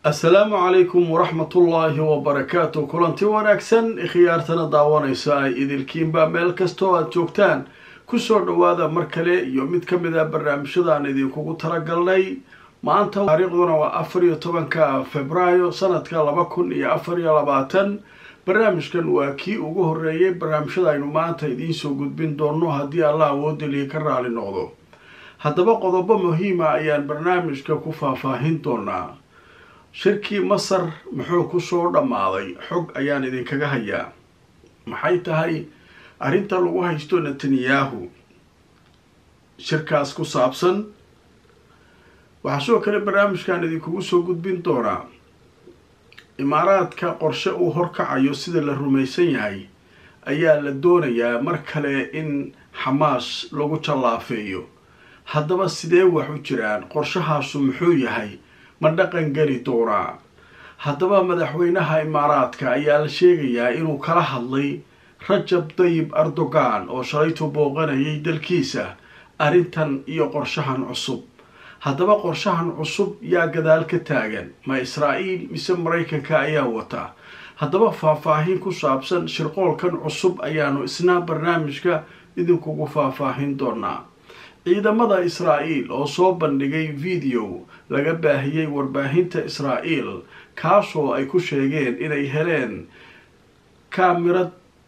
assalaamu calaykum waraxmatullaahi wabarakaatu kulanti wanaagsan khiyaartana daawanaysa ay idilkiinba meel kastoo aada joogtaan kusoo dhowaada mar kale iyo mid ka mid a barnaamijyadaan idinkugu talagalnay maanta taariikhduna waa afar iyo tobanka februaayo sanadka laba kun iyo afar iyo labaatan barnaamijkan waa kii ugu horeeyay barnaamijyada aynu maanta idiinsoo gudbin doono haddii allah awoodaliya ka raali noqdo haddaba qodobo muhiima ayaan barnaamijka ku faahfaahin doonaa shirkii masar muxuu kusoo dhammaaday xog ayaan idinkaga hayaa maxay tahay arrinta lagu haysto netanyahu shirkaas ku saabsan waxaa sidoo kale barnaamijkan idinkugu soo gudbin doonaa imaaraadka qorshe uu horkacayo sida la rumaysan yahay ayaa la doonayaa mar kale in xamaas lagu jallaafeeyo haddaba sidee wax u jiraan qorshahaasu muxuu yahay ma dhaqan geli doonaa haddaba madaxweynaha imaaraadka ayaa la sheegayaa inuu kala hadlay rajab dayib erdogan oo shalaytu booqanayay dalkiisa arrintan iyo qorshahan cusub haddaba qorshahan cusub yaa gadaal ka taagan ma israa'iil mise maraykanka ayaa wata haddaba faahfaahin ku saabsan shirqoolkan cusub ayaanu isna barnaamijka idinkugu faahfaahin doonaa ciidamada israa'iil oo soo bandhigay video laga baahiyey warbaahinta israa'iil kaasoo ay ku sheegeen inay heleen kaamirad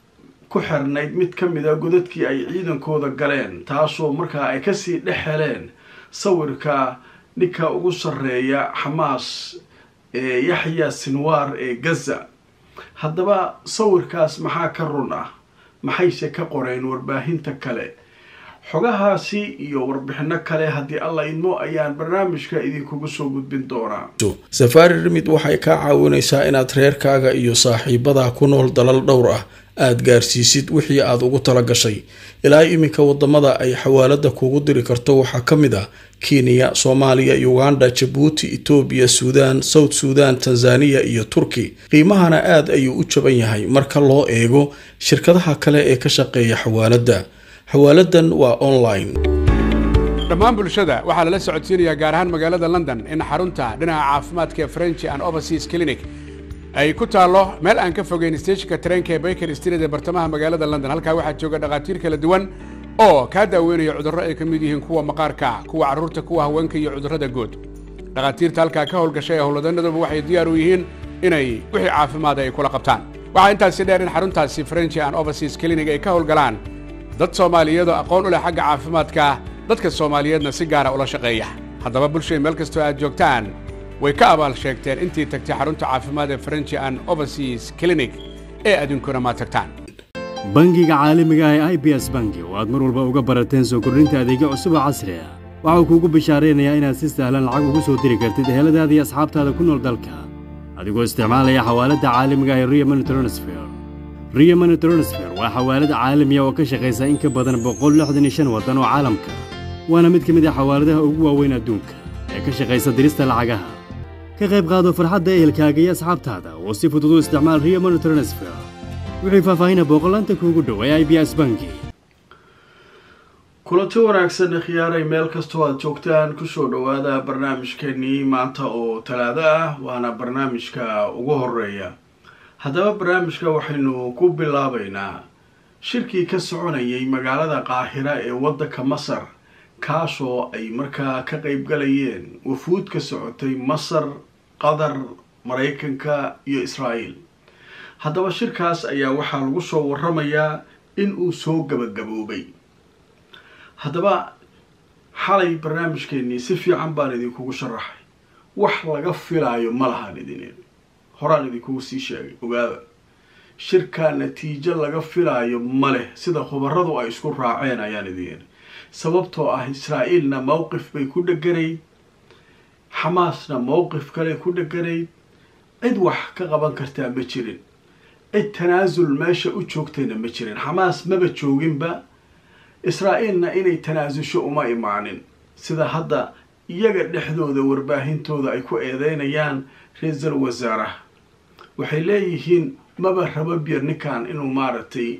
ku xirnayd mid ka mid a godadkii ay ciidankooda galeen taasoo markaa ay kasii dhex heleen sawirka ninka ugu sarreeya xamaas ee yaxya sinwaar ee gaza haddaba sawirkaas maxaa ka run ah maxayse ka qoreen warbaahinta kale xogahaasi iyo warbixino kale haddii alla idmo ayaan barnaamijka idinkugu soo gudbin doonaa safaari rimid waxay kaa caawinaysaa inaad reerkaaga iyo saaxiibadaa ku nool dalal dhowr ah aada gaarsiisid wixii aada ugu tala gashay ilaa iminka wadamada ay xawaalada kuugu diri karto waxaa ka mid ah kenya soomaaliya uganda jabuuti etoobiya suudaan south suudan tanzaniya iyo turki qiimahana aada ayuu u jaban yahay marka loo eego shirkadaha kale ee ka shaqeeya xawaaladda xawaaladan waa online dhammaan bulshada waxaa lala socodsiinayaa gaar ahaan magaalada london in xarunta dhinaca caafimaadka ee french and overseas clinic ay ku taallo meel aan ka fogeyn steejinka tareenka ee baker street ee bartamaha magaalada london halkaa waxaa jooga dhakhaatiir kala duwan oo kaa daaweynaya cudurro ay ka mid yihiin kuwa maqaarka kuwa carruurta kuwa haweenka iyo cudurrada guud dhakhaatiirta halkaa ka howlgashay ee howlwadanaduba waxay diyaar u yihiin inay wixii caafimaada ay kula qabtaan waxaa intaasi dheer in xaruntaasi french and overseas clinic ay ka howlgalaan dad soomaaliyeedoo aqoon u leh xagga caafimaadka dadka soomaaliyeedna si gaara ula shaqeeya haddaba bulshay meel kastoo aad joogtaan way ka abaal sheegteen intii tagtay xarunta caafimaad ee french and overseas clinic ee adinkuna ma tagtaan bangiga caalamiga ah ee i b s bangi oo aad mar walba uga barateen soo kordhinta adeegyo cusub oo casri ah waxau kuugu bishaaraynayaa inaad si sahlan lacag ugu soo diri kartid eheladaada iyo asxaabtaada ku nool dalka adigoo isticmaalaya xawaaladda caalamiga ah ee rio money transfer rio money transfer waa xawaalad caalamiya oo ka shaqaysa in ka badan boqol lixdan iyo shan waddan oo caalamka waana mid ka mid ah xawaaladaha ugu waaweyn adduunka ee ka shaqaysa dirista lacagaha ka qayb qaado farxadda ehelkaaga iyo asxaabtaada oo si fudud u isticmaal rio money transfer wixii faahfaahina booqolaanta kuugu dhow ee i b s bangi kulanti wanaagsan khiyaaray meel kastoo aada joogtaan kusoo dhowaada barnaamijkeenii maanta oo talaado ah waana barnaamijka ugu horeeya haddaba barnaamijka waxaynu ku bilaabaynaa shirkii ka soconayay magaalada qaahira ee waddanka masar kaasoo ay markaa ka qeybgalayeen wafuud ka socotay masar qatar maraykanka iyo israa'iil haddaba shirkaas ayaa waxaa lagu soo waramayaa in uu soo gabagaboobay haddaba xalay barnaamijkeenii si fiican baan idinkugu sharaxay wax laga filaayo ma lahan idin horaan idinkugu sii sheegay ogaada shirkaa natiijo laga filaayo ma leh sida khubaradu ay isku raaceen ayaan idin sababtoo ah israa'iilna mowqif bay ku dheganayd xamaasna mowqif kale ku dheganayd cid wax ka qaban kartaa ma jirin cid tanaasul meesha u joogtayna ma jirin xamaas maba jooginba israa'iilna inay tanaasusho uma imaanin sida hadda iyaga dhexdooda warbaahintooda ay ku eedeynayaan ra-iisal wasaaraha waxay leeyihiin maba rabo bier ninkan inuu maaragtay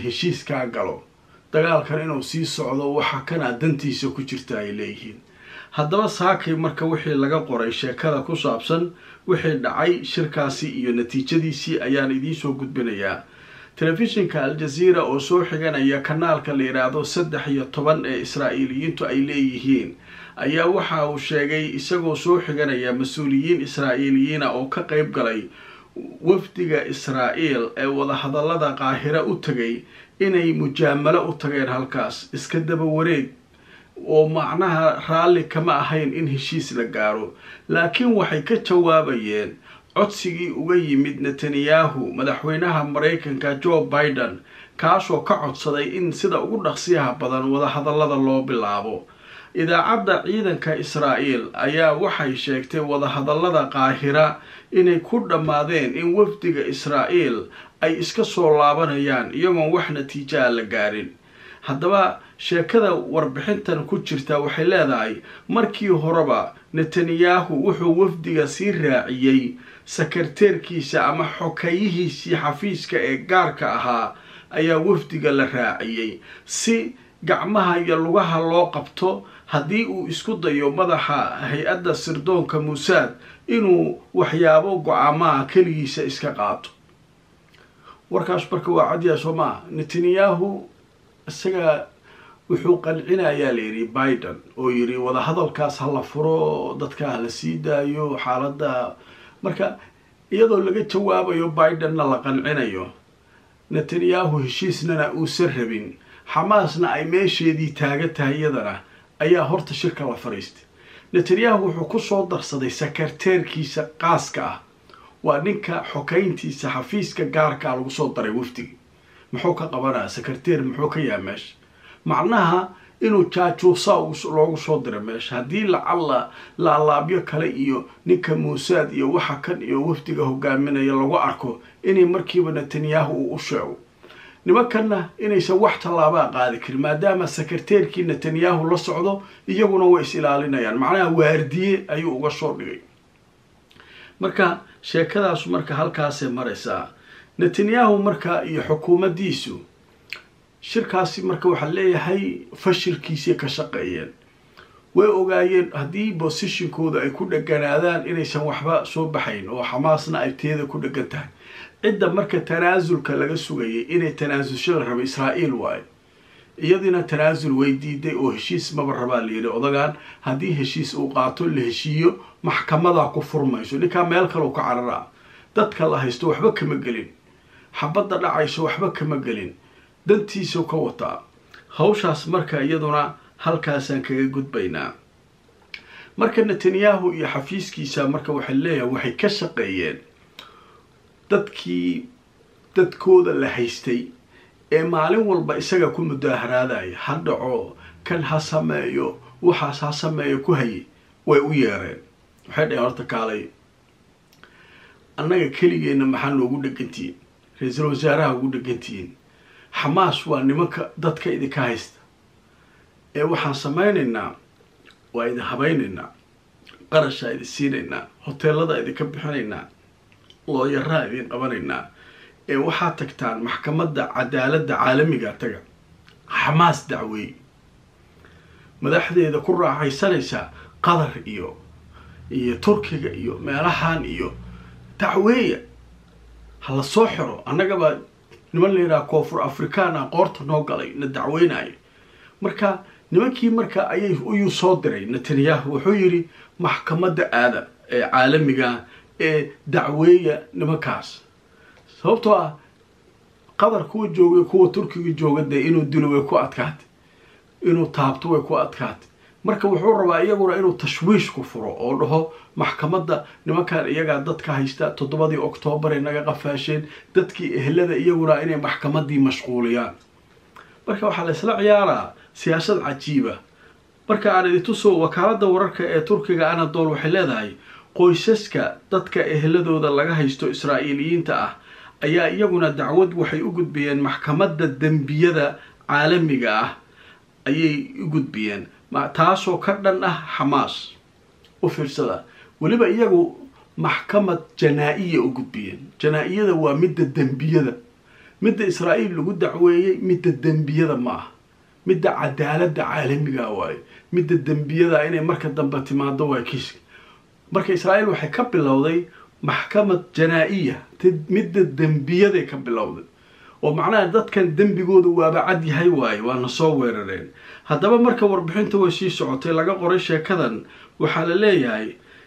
heshiiskaa galo dagaalkan inuu sii socdo waxa kanaa dantiisa ku jirta ay leeyihiin haddaba saakay marka wixii laga qoray sheekada ku saabsan wixii dhacay shirkaasi iyo natiijadiisii ayaan idiinsoo gudbinayaa telefishinka al-jazeera oo soo xiganaya kanaalka la yidhaahdo saddex iyo toban ee israa'iiliyiintu ay leeyihiin ayaa waxa uu sheegay isagoo soo xiganaya mas-uuliyiin israa'iiliyiina oo ka qeyb galay wafdiga israa'iil ee wadahadallada qaahira u tegay inay mujaamalo u tageen halkaas iska daba wareeg oo macnaha raalli kama ahayn in heshiis la gaaro laakiin waxay ka jawaabayeen codsigii uga yimid netanyahu madaxweynaha maraykanka joe biden kaasoo ka codsaday in sida ugu dhaqsiyaha badan wadahadallada loo bilaabo idaacadda ciidanka israa'iil ayaa waxay sheegtay wadahadallada qaahira inay ku dhammaadeen in wafdiga israa'iil ay iska soo laabanayaan iyagoon wax natiijaa la gaarin haddaba sheekada warbixintan ku jirta waxay leedahay markii horeba netanyahu wuxuu wafdiga sii raaciyey sakarteerkiisa ama xokeeyihiisii xafiiska ee gaarka ahaa ayaa wafdiga la raaciyey si gacmaha iyo lugaha loo qabto haddii uu isku dayo madaxa hay-adda sirdoonka muusaad inuu waxyaabo go-aamaha keligiisa iska qaato warkaas marka waa cadyaa soo maa netanyahu isaga wuxuu qancinayaa layidhi biden oo yidhi wadahadalkaas ha la furo dadka ha la sii daayo xaaladda marka iyadoo laga jawaabayo bidenna la qancinayo netanyahu heshiisnana uusan rabin xamaasna ay meesheedii taaga tahay iyadana ayaa horta shirka la fadhiistay netanyahu wuxuu kusoo darsaday sakarteerkiisa qaaska ah waa ninka xokeyntiisa xafiiska gaarkaa lagu soo daray wafdigi muxuu ka qabanaya sakarteer muxuu ka yahay meesha macnaha inuu jaajuusa loogu soo diray meesha haddii lacalla laalaabyo kale iyo ninka muusaad iyo waxa kan iyo wafdiga hogaaminaya lagu arko inay markiiba netanyahu uu u sheego nimankanna inaysan wax tallaabaa qaadi karin maadaama sakarteerkii netanyahu la socdo iyaguna way is ilaalinayaan macnaha waardiye ayuu uga soo dhigay marka sheekadaasu marka halkaasay maraysaa netanyahu marka iyo xukuumaddiisu shirkaasi marka waxaa leeyahay fashilkiisay ka shaqeeyeen way ogaayeen haddii bosishinkooda ay ku dheganaadaan inaysan waxba soo baxayn oo xamaasna ay teeda ku dhegan tahay cidda marka tanaasulka laga sugayay inay tanaasulshada raba israa'iil waayo iyadiina tanaasul way diiday oo heshiis maba rabaa layidhi odagaan haddii heshiis uu qaato la heshiiyo maxkamadaa ku furmayso ninkaa meel kaleu ka cararaa dadka la haysto waxba kama gelin xabadda dhacayso waxba kama gelin dantiisau ka wataa hawshaas marka iyaduna halkaasaan kaga gudbaynaa marka netanyahu iyo xafiiskiisa marka waxay leeyahay waxay ka shaqeeyeen dadkii dadkooda la haystay ee maalin walba isaga ku mudaaharaadaya ha dhaco kan ha sameeyo waxaas ha sameeyo ku hayay way u yeereen waxay dhaheen horta kaalay annaga keligeenna maxaa noogu dhegantihiin ra-iisul wasaaraha ugu dhegantihiin xamaas waa nimanka dadka idinka haysta ee waxaan samaynaynaa waa idin habaynaynaa qarashaa idin siinaynaa hoteelada idinka bixinaynaa looyaraa idin qabanaynaa ee waxaad tagtaan maxkamadda cadaaladda caalamiga taga xamaas dacweey madaxdeeda ku raaxaysanaysaa qatar iyo iyo turkiga iyo meelahan iyo dacweeya ha la soo xiro annagabaa niman layidhaha koonfur afrikaan ah qoorta noo galay na dacweynayo marka nimankii marka ayay uyuu soo diray netanyahu wuxuu yidhi maxkamadda aada ee caalamiga ee dacweeya nimankaas sababtoo ah qatar kuwa joogay kuwa turkiga jooga dee inuu dilo way ku adkaatay inuu taabto way ku adkaatay marka wuxuu rabaa iyaguna inuu tashwiish ku furo oo dhaho maxkamadda nimankan iyagaa dadka haysta toddobadii oktoobar ay naga qafaasheen dadkii ehlada iyaguna inay maxkamaddii mashquuliyaan marka waxaa la isla ciyaaraa siyaasad cajiiba marka aan idintusoo wakaaladda wararka ee turkiga anadol waxay leedahay qoysaska dadka ehladooda laga haysto israa'iiliyiinta ah ayaa iyaguna dacwad waxay u gudbiyeen maxkamadda dembiyada caalamiga ah ayay u gudbiyeen taasoo ka dhan ah xamaas u fiirsada weliba iyagu maxkamad janaa-iya u gudbiyeen janaa-iyada waa midda dembiyada midda israa'iil lagu dacweeyey midda dembiyada ma ah midda cadaaladda caalamiga waaye midda dembiyada inay marka dambe timaado waa kiiska marka israa'iil waxay ka bilowday maxkamad janaa-iya midda dembiyaday ka bilowday oo macnaha dadkan dembigooda waaba cad yahay waaye waana soo weerareen haddaba marka warbixinta way sii socotay laga qoray sheekadan waxaa la leeyahay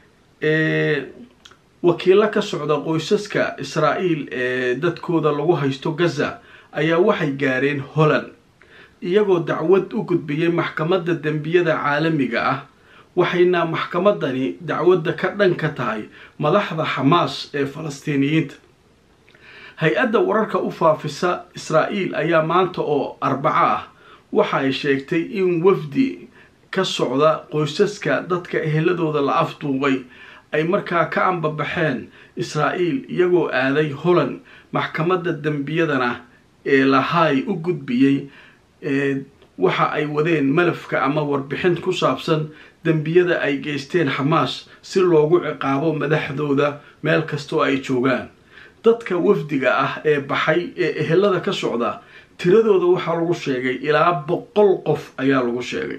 wakiilo ka socda qoysaska israa'iil ee dadkooda lagu haysto gaza ayaa waxay gaareen holland iyagoo dacwad u gudbiyey maxkamadda dembiyada caalamiga ah waxayna maxkamadani dacwadda ka dhan ka tahay madaxda xamaas ee falastiiniyiinta hay-adda wararka u faafisa israa'iil ayaa maanta oo arbaco ah waxa ay sheegtay in wafdi ka socda qoysaska dadka eheladooda la afduubay ay markaa ka ambabaxeen israa'iil iyagoo aaday holland maxkamadda dembiyadana ee lahaay u gudbiyey waxa ay wadeen malafka ama warbixin ku saabsan dembiyada ay geysteen xamaas si loogu ciqaabo madaxdooda meel kastoo ay joogaan dadka wafdiga ah ee baxay ee ehelada ka socda tiradooda waxaa lagu sheegay ilaa boqol qof ayaa lagu sheegay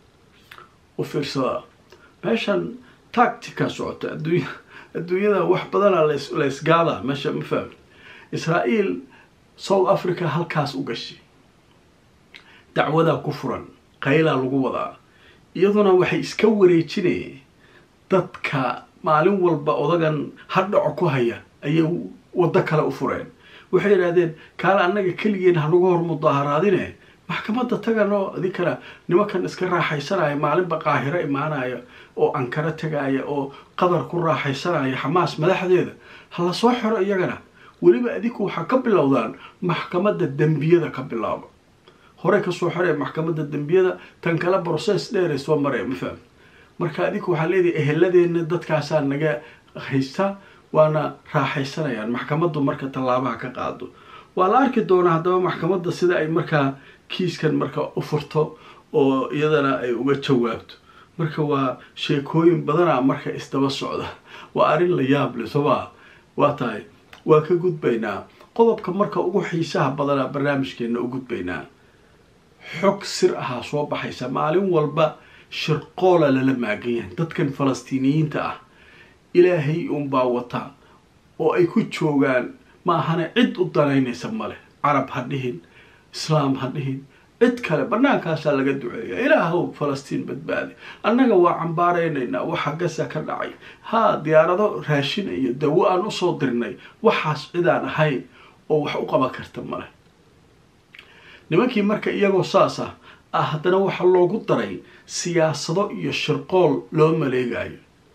u fiirsada meeshan tactica socota adduunya adduunyada wax badana la ysgaada meesha ma fahmi israa'iil south africa halkaas u gashay dacwadaa ku furan qaylaa lagu wadaa iyaduna waxay iska wareejinayeen dadka maalin walba odagan hadhaco ku haya ayay waddo kale u fureen waxay yidhahdeen kaale annaga keligeen hanagu hor mudaaharaadine maxkamadda taganoo adinkana nimankan iska raaxaysanaya maalinba qaahiro imaanaya oo ankaro tagaaya oo qadar ku raaxaysanaya xamaas madaxdeeda ha la soo xiro iyagana weliba adinku waxaa ka bilowdaan maxkamadda dembiyada ka bilaaba horey kasoo xiree maxkamadda dembiyada tan kale brocess dheere soo maree ma fahmi marka adinku waxaa leedahay eheladeenna dadkaasaa naga haysta waana raaxaysanayaan maxkamaddu marka tallaabaha ka qaado waa la arki doonaa haddaba maxkamadda sida ay markaa kiiskan marka u furto oo iyadana ay uga jawaabto marka waa sheekooyin badana marka isdaba socda waa arrin la yaab le somaa waa tahay waa ka gudbaynaa qodobka marka ugu xiisaha badana barnaamijkeena u gudbaynaa xog sir ahaa soo baxaysa maalin walba shirqoola lala maagan yahay dadkan falastiiniyiinta ah ilaahay unbaa wata oo ay ku joogaan ma ahana cid u danaynaysa male carab ha dhihin islaam ha dhihin cid kale bannaankaasaa laga duceeya ilaahow falastiin badbaadi annaga waa cambaaraynaynaa waxa gasa ka dhacay haa diyaarado raashin iyo dawo aan usoo dirnay waxaas cidaan ahayn oo wax u qaban karta male nimankii marka iyagoo saas ah ah haddana waxaa loogu daray siyaasado iyo shirqool loo maleegayo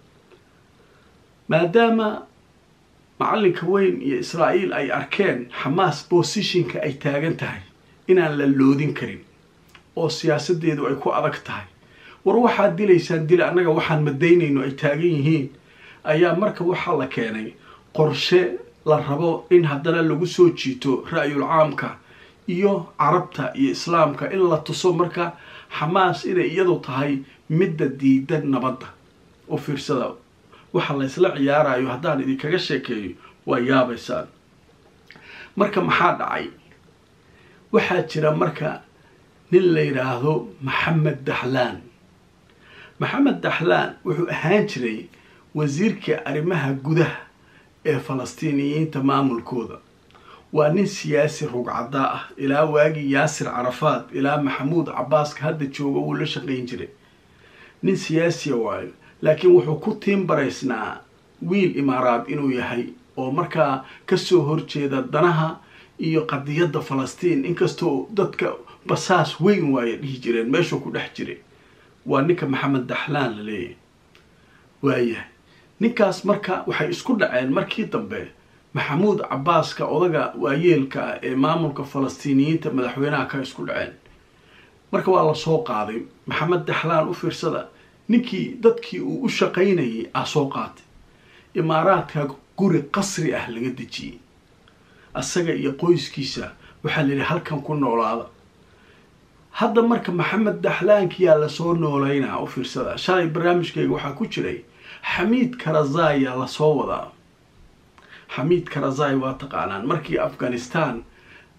maadaama macalinka weyn iyo israa'iil ay arkeen xamaas bosishinka ay taagan tahay inaan la loodin karin oo siyaasadeedu ay ku adag tahay war waxaad dilaysaan dil annaga waxaan madaynayno ay taagan yihiin ayaa marka waxaa la keenay qorshe la rabo in haddana lagu soo jiito ra'yul caamka iyo carabta iyo islaamka in la tuso marka xamaas inay iyadu tahay midda diidan nabadda u fiirsada waxa la ysla ciyaarayo haddaan idinkaga sheekeeyo waa yaabaysaan marka maxaa dhacay waxaa jira marka nin la yidhaahdo maxamed daxlaan maxamed daxlaan wuxuu ahaan jiray wasiirka arrimaha gudaha ee falastiiniyiinta maamulkooda waa nin siyaasi rugcadaa ah ilaa waagii yaasir carafaad ilaa maxamuud cabaaska hadda jooga wuu la shaqayn jiray nin siyaasiya waayo laakiin wuxuu ku tiimbaraysnaa wiil imaaraad inuu yahay oo markaa kasoo horjeeda danaha iyo qadiyadda falastiin inkastoo dadka basaas weyn waaya dhihi jireen meeshuu ku dhex jiray waa ninka maxamed daxlaan la leeyahay waayahay ninkaas marka waxay isku dhaceen markii dambe maxamuud cabaaska odaga waayeelka ah ee maamulka falastiiniyiinta madaxweynaha ka isku dhaceen marka waa lasoo qaaday maxamed daxlaan u fiirsada ninkii dadkii uu u shaqaynayay ah soo qaatay imaaraadka guri qasri ah laga dejiyey asaga iyo qoyskiisa waxaa la yidhi halkan ku noolaada hadda marka maxamed daxlaankiyaa lasoo nooleynaa u fiirsada shalay barnaamijkayga waxaa ku jiray xamiid karazaya lasoo wadaa xamiid karazai waa taqaanaan markii afghanistan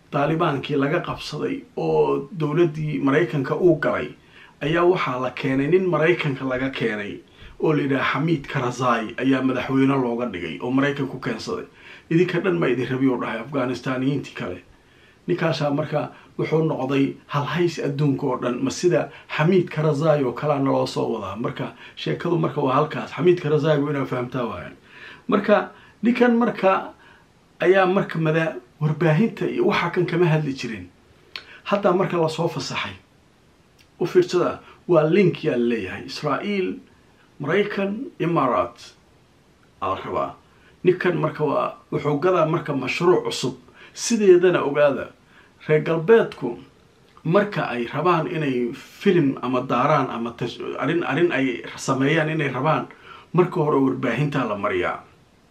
daalibaankii laga qabsaday oo dowladdii maraykanka uu galay ayaa waxaa la keenay nin maraykanka laga keenay oo la yidhaha xamiid karazai ayaa madaxweyne looga dhigay oo maraykanku keensaday idinka dhan ma idin rabi u dhahay afghanistaniyiintii kale ninkaasaa marka wuxuu noqday halhays adduunka oo dhan ma sida xamiid karazai oo kalea naloo soo wadaa marka sheekadu marka waa halkaas xamiid karazaigu inaa fahamtaa waayan marka ninkan marka ayaa marka mada warbaahinta iyo waxaa kan kama hadli jirin haddaa marka lasoo fasaxay u fiirsada waa link yaa laleeyahay israa'iil maraykan imaaraat aa la rabaa ninkan marka waa wuxuu gadaa marka mashruuc cusub sideedana ogaada reer galbeedku marka ay rabaan inay filim ama daaraan ama arrin arrin ay sameeyaan inay rabaan marka hore warbaahintaa la mariyaa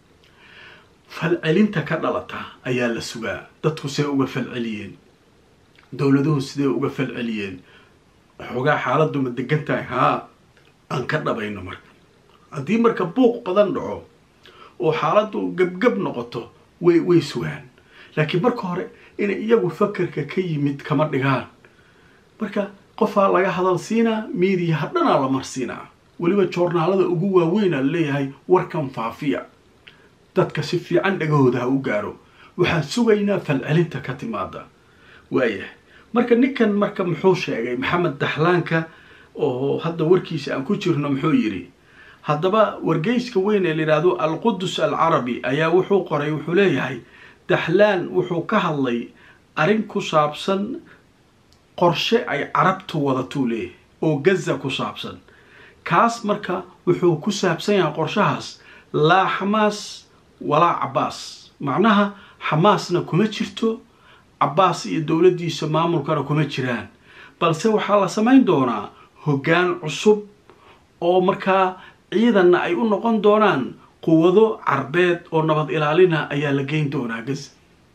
falcelinta ka dhalata ayaa la sugaa dadku see uga falceliyeen dowladuhu sidee uga falceliyeen xoogaa xaaladdu ma degan tahay haa aan ka dhabayno marka haddii marka buuq badan dhaco oo xaaladdu gebgab noqoto way way sugaan laakiin marka hore inay iyagu fakerka ka yimid kama dhigaan marka qofaa laga hadal siinaa miidiyaha dhanaa la marsiinaa weliba joornaalada ugu waaweynaa laleeyahay warkan faafiya dadka si fiican dhagahooda ha u gaaro waxaan sugaynaa falcelinta ka timaada waayahay marka ninkan marka muxuu sheegay maxamed daxlaanka oo hadda warkiisa aan ku jirno muxuu yidhi haddaba wargeyska weyn ee layidhaahdo alqudus alcarabi ayaa wuxuu qoray wuxuu leeyahay daxlaan wuxuu ka hadlay arrin ku saabsan qorshe ay carabtu wadatuu leeyahay oo gaza ku saabsan kaas marka wuxuu ku saabsan yahay qorshahaas laa xamaas walaa cabbaas macnaha xamaasna kuma jirto cabbaas iyo dowladdiisa maamulkana kuma jiraan balse waxaa la samayn doonaa hoggaan cusub oo markaa ciidanna ay u noqon doonaan quwado carbeed oo nabad ilaalina ayaa la geyn doonaa gaza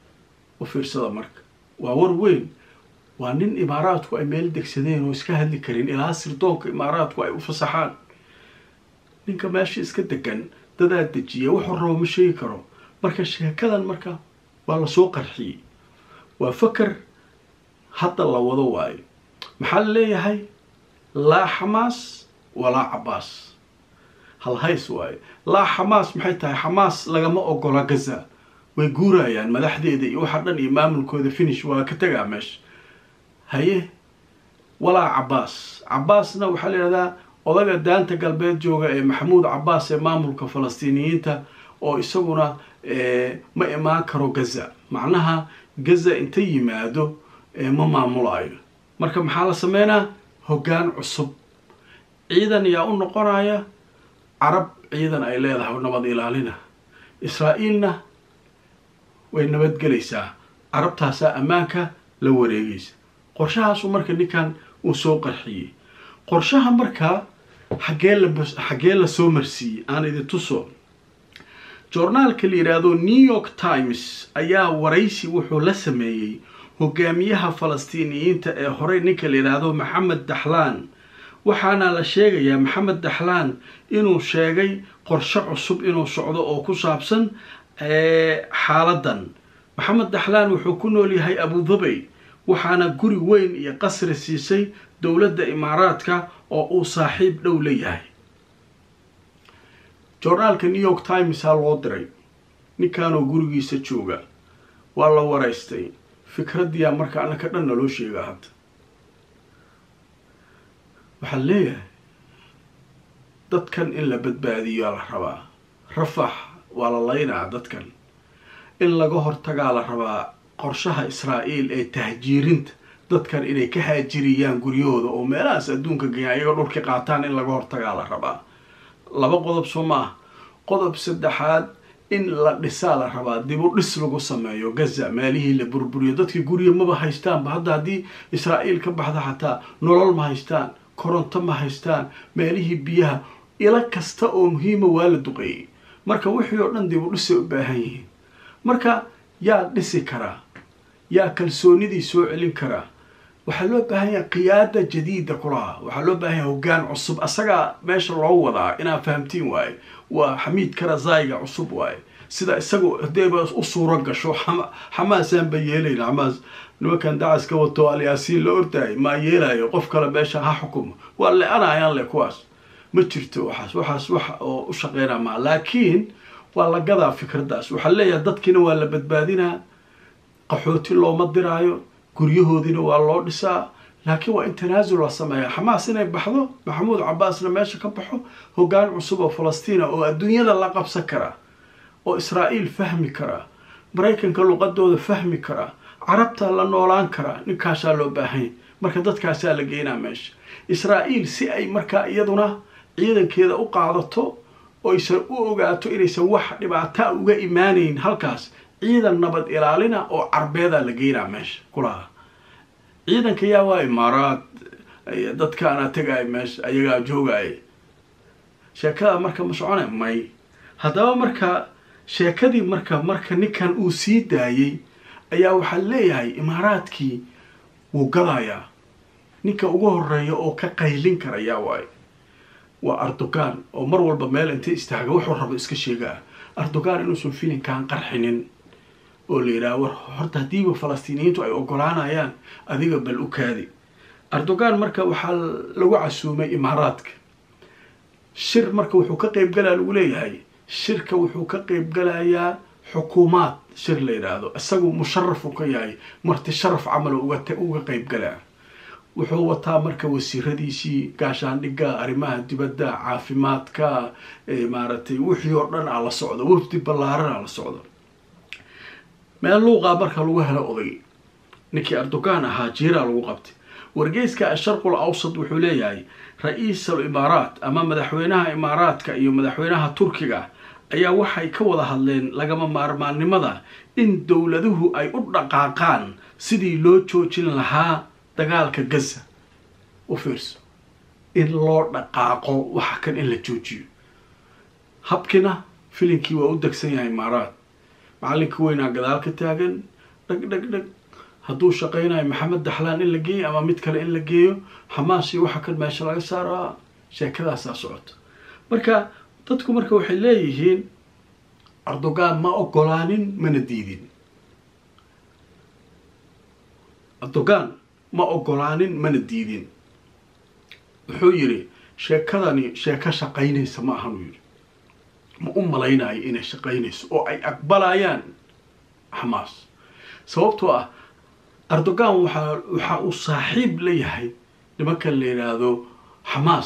u fiirsada marka waa war weyn waa nin imaaraadku ay meel degsadeen oo iska hadli karin ilaa sirdoonka imaaraadku ay u fasaxaan ninka meesha iska degan dadaa dejiya wuxuu rabo ma sheegi karo marka sheekadan marka waa lasoo qarxiyey waa faker hadda la wado waayo maxaa la leeyahay laa xamaas walaa cabbaas halhays waayo laa xamaas maxay tahay xamaas lagama ogola gaza way guurayaan madaxdeeda iyo waxa dhan iyo maamulkooda finish waa ka tegaa meesha haye walaa cabbaas cabbaasna waxaa la yidhahdaa odaga daanta galbeed jooga ee maxamuud cabbaas ee maamulka falastiiniyiinta oo isaguna ma imaan karo gaza macnaha gaza inta yimaado ma maamulaayo marka maxaa la sameynaa hoggaan cusub ciidan yaa u noqonaya carab ciidan ay leedahay nabad ilaalina israa'iilna way nabadgelaysaa carabtaasaa ammaanka la wareegaysa qorshahaasu marka ninkan uu soo qarxiyey qorshaha markaa xaggee la xaggee la soo marsiiyey aan idin tuso joornaalka la yidhaahdo new york times ayaa waraysi wuxuu la sameeyey hogaamiyaha falastiiniyiinta ee horey ninka la yidhaahdo maxamed daxlaan waxaana la sheegayaa maxamed daxlaan inuu sheegay qorshe cusub inuu socdo oo ku saabsan xaaladan maxamed daxlaan wuxuu ku nool yahay abudabay waxaana guri weyn iyo qasri siisay dowladda imaaraadka oo uu saaxiib dhow leeyahay joornaalka new york timesaa loo diray ninkanoo gurigiisa jooga waa la waraystay fikraddiyaa marka annaka dhan naloo sheegaa hadda waxaa leeyahay dadkan in la badbaadiyaa la rabaa rafax waa la laynaa dadkan in laga hortagaa la rabaa qorshaha israa'iil ee tahjiirinta dadkan inay ka haajiriyaan guryahooda oo meelahaas adduunka geeyaan iyagoo dhulki qaataan in laga hortagaa la rabaa laba qodob soo ma ah qodob saddexaad in la dhisaa la rabaa dib u dhis lagu sameeyo gaza meelihii la burburiyo dadkii gurya maba haystaanba hadda haddii israa'iil ka baxda xataa nolol ma haystaan koronto ma haystaan meelihii biyaha ilo kasta oo muhiima waa la duqeeyey marka wixii oo dhan dib u dhisay u baahan yihiin marka yaa dhisi karaa yaa kalsoonidii soo celin karaa waxaa loo baahan yahay qiyaada jadiida kulaha waxaa loo baahan yahay hoggaan cusub asagaa meesha loo wadaa inaad fahamtiin waaye waa xamiid karazaayiga cusub waaye sida isagu hadayba u suuro gasho xamaasaan ba yeelayna xamaas nimankan dacas ka wato alyaasiin la ordaayay maa yeelayo qof kale meesha ha xukumo waa le-anayaan le kuwaas ma jirto waxaas waxaas wax oo u shaqeynaa maa laakiin waa la gadaa fikraddaas waxaa leeyahay dadkiina waa la badbaadinaa qaxooti looma diraayo guryahoodiina waa loo dhisaa laakiin waa in tanaasul la sameeya xamaas inay baxdo maxamuud cabaasna meesha ka baxo hoggaan cusub oo falastiina oo adduunyada la qabsan karaa oo israa'iil fahmi karaa maraykanka luqadooda fahmi karaa carabtaa la noolaan karaa ninkaasaa loo baahanya marka dadkaasaa la geynaa meesha israa'iil si ay markaa iyaduna ciidankeeda u qaadato oysan u ogaato inaysan wax dhibaataa uga imaanayn halkaas ciidan nabad ilaalina oo carbeedaa la geynaa meesha kulaha ciidanka yaa waa imaaraad dadkaana tegaya meesha ayagaa joogaya sheekada marka ma socona may haddaba marka sheekadii marka marka ninkan uu sii daayey ayaa waxaa leeyahay imaaraadkii wuu gadayaa ninka ugu horeeya oo ka qaylin karayaa waayo waa erdogan oo mar walba meel intay istaaga wuxuu rabo iska sheegaa erdogan inuusan filinkan qarxinin oo la yidhaha war horta haddiiba falastiiniyiintu ay ogolaanayaan adiga bal u kaadi erdogan marka waxaa lagu casuumay imaaraadka shir marka wuxuu ka qeybgalaa lagu leeyahay shirka wuxuu ka qeybgalayaa xukuumaad shir la yidhaahdo isagu musharaf uu ka yahay marti sharaf camal uga qeybgalaa wuxuu wataa marka wasiiradiisii gaashaandhigga arrimaha dibadda caafimaadka maaragtay wixii oo dhan aa la socdo wafdi ballaaran aa la socdo meel luuqaa marka lagu helo oday ninkii erdogan ahaa jiiraa lagu qabtay wargeyska asharqul awsad wuxuu leeyahay ra-iisul imaaraat ama madaxweynaha imaaraadka iyo madaxweynaha turkiga ayaa waxay ka wada hadleen lagama maarmaannimada in dowladuhu ay u dhaqaaqaan sidii loo joojin lahaa dagaalka gaza u fiirso in loo dhaqaaqo waxa kan in la joojiyo habkina filinkii waa u degsan yahay imaaraat macalinka weynaa gadaal ka taagan dheg dheg dheg hadduu shaqaynayo maxamed daxlaan in la geeyo ama mid kale in la geeyo xamaas iyo waxa kan meesha laga saaraa sheekadaasaa socoto marka dadku marka waxay leeyihiin erdogan ma ogolaanin mana diidin erdogan ma ogolaanin mana diidin wuxuu yidhi sheekadani sheeko shaqaynaysa ma ahan uu yidhi ma u malaynayo inay shaqaynayso oo ay aqbalayaan xamaas sababtoo ah erdogan waxaa waxa uu saaxiib la yahay nimankan la yidhaahdo xamaas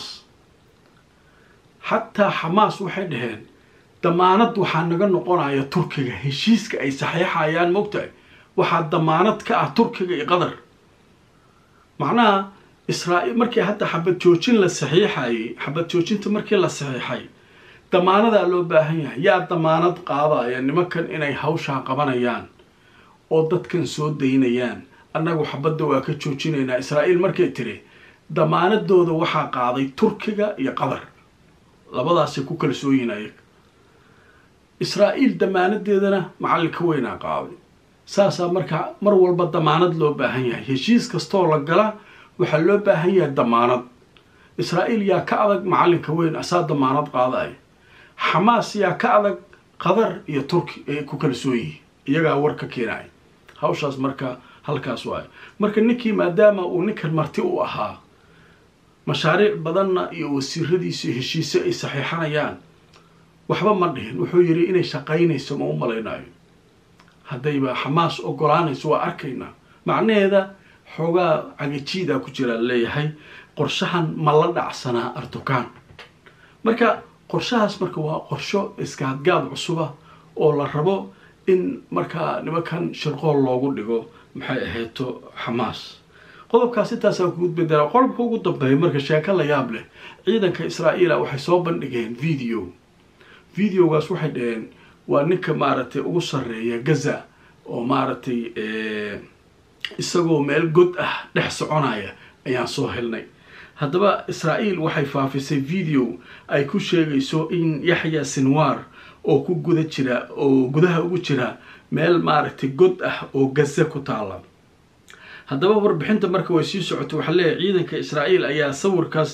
xataa xamaas waxay dhaheen damaanad waxaa naga noqonaya turkiga heshiiska ay saxiixayaan mogtahay waxaa damaanad ka ah turkiga iyo qatar macnaha israa-iil markii hadda xabad joojin la saxiixayay xabad joojinta markii la saxiixay damaanadaa loo baahan yahay yaa damaanad qaadaya nimankan inay hawshaa qabanayaan oo dadkan soo daynayaan annagu xabadda waa ka joojinaynaa israa'iil markay tiri damaanadooda waxaa qaaday turkiga iyo qatar labadaasay ku kalsooyihin ayaga israa'iil damaanadeedana macallinka weynaa qaaday saasaa marka mar walba damaanad loo baahan yahay heshiis kastoo la gala waxaa loo baahan yahay damaanad israa'iil yaa ka adag macallinka weyn asaa damaanad qaadaya xamaas yaa ka adag qatar iyo turki ay ku kalsoon yihiin iyagaa war ka keenaya hawshaas marka halkaas waayo marka ninkii maadaama uu ninkan marti u ahaa mashaariic badanna iyo wasiiradiisu heshiise ay saxiixanayaan waxba ma dhihin wuxuu yidhi inay shaqaynayso ma u malaynayo haddayba xamaas ogolaanayso waa arkaynaa macnaheeda xoogaa cagajiidaa ku jiraa leeyahay qorshahan ma la dhacsanaa erdogan marka qorshahaas marka waa qorsho iskaadgaad cusuba oo la rabo in markaa nimankan shirqool loogu dhigo maxay ahayto xamaas qodobkaas intaasaa kugu bedela qodobka ugu dambeeya marka sheeko la yaab leh ciidanka israa'iila waxay soo bandhigeen video videogaas waxay dhaheen waa ninka maaragtay ugu sarreeya gaza oo maaragtay isagoo meel god ah dhex soconaya ayaan soo helnay haddaba israa'iil waxay faafisay video ay ku sheegayso in yaxya sinwar oo ku guda jira oo gudaha ugu jira meel maaragtay god ah oo gaza ku taala haddaba warbixinta marka way sii socotay waxaa leeyahay ciidanka israa'iil ayaa sawirkaas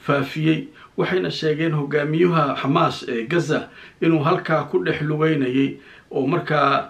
faafiyey waxayna sheegeen hogaamiyuha xamaas ee gaza inuu halkaa ku dhex lugeynayay oo markaa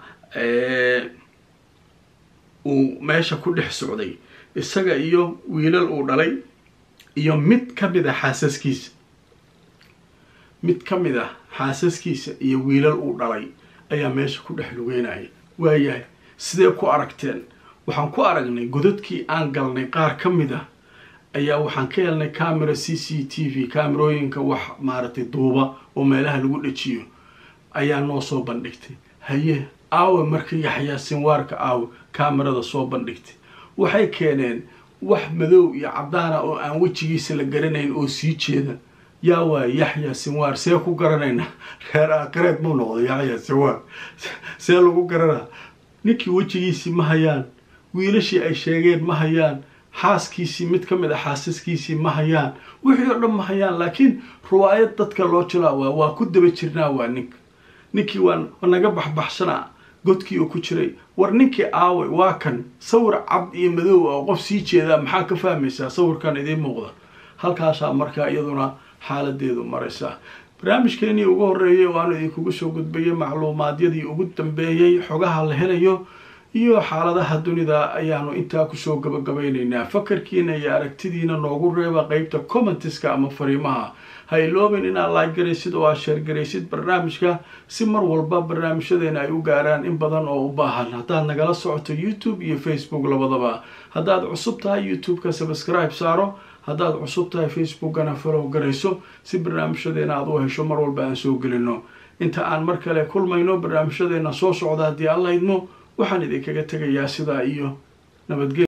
uu meesha ku dhex socday isaga iyo wiilal uu dhalay iyo mid ka mid a xaasaskiisa mid ka mid ah xaasaskiisa iyo wiilal uu dhalay ayaa meesha ku dhex lugeynaya waayahay sidee ku aragteen waxaan ku aragnay godadkii aan galnay qaar ka mid ah ayaa waxaan ka helnay camera c c t v kaamerooyinka wax maaragtay duuba oo meelaha lagu dhejiyo ayaa noo soo bandhigtay haye aawe marka yaxyaa sinwaarka aawe kaamerada soo bandhigtay waxay keeneen wax madow iyo caddaana oo aan wejigiisa la garanayn oo sii jeeda yaa waay yaxya sinwaar see ku garanayna reer aakireed mu noqdo yaxya sinwaar see lagu garanaa ninkii wejigiisii ma hayaan wiilashii ay sheegeen ma hayaan xaaskiisii mid ka mid a xaasaskiisii ma hayaan wixii oo dhan ma hayaan laakiin riwaayad dadka loo jilaa waa waa ku daba jirnaa waa ninka ninkii waa naga baxbaxsanaa godkii uu ku jiray war ninkii aaway waa kan sawir cad iyo madow oo qof sii jeedaa maxaa ka fahmaysaa sawirkan idiin muuqda halkaasaa markaa iyaduna xaaladeedu maraysaa barnaamijkeenii ugu horreeyay oo aanu idinkugu soo gudbayay macluumaadyadii ugu dambeeyey xogaha la helayo iyo xaaladaha dunida ayaanu intaa kusoo gabagabaynaynaa fakarkiina iyo aragtidiina noogu reeba qeybta commentiska ama fariimaha ha iloobin inaad like garaysid oo aad sheergaraysid barnaamijka si mar walba barnaamijyadeena ay u gaaraan in badan oo u baahan haddaad nagala socoto youtube iyo facebook labadaba haddaad cusub tahay youtube-ka subscribe saaro haddaad cusub tahay facebookana falow garayso si barnaamijyadeena aad u hesho mar walba aan soo gelino inta aan mar kale kulmayno barnaamijyadeena soo socda haddii alla idmo waxaan idinkaga tegayaa sidaa iyo nabadgel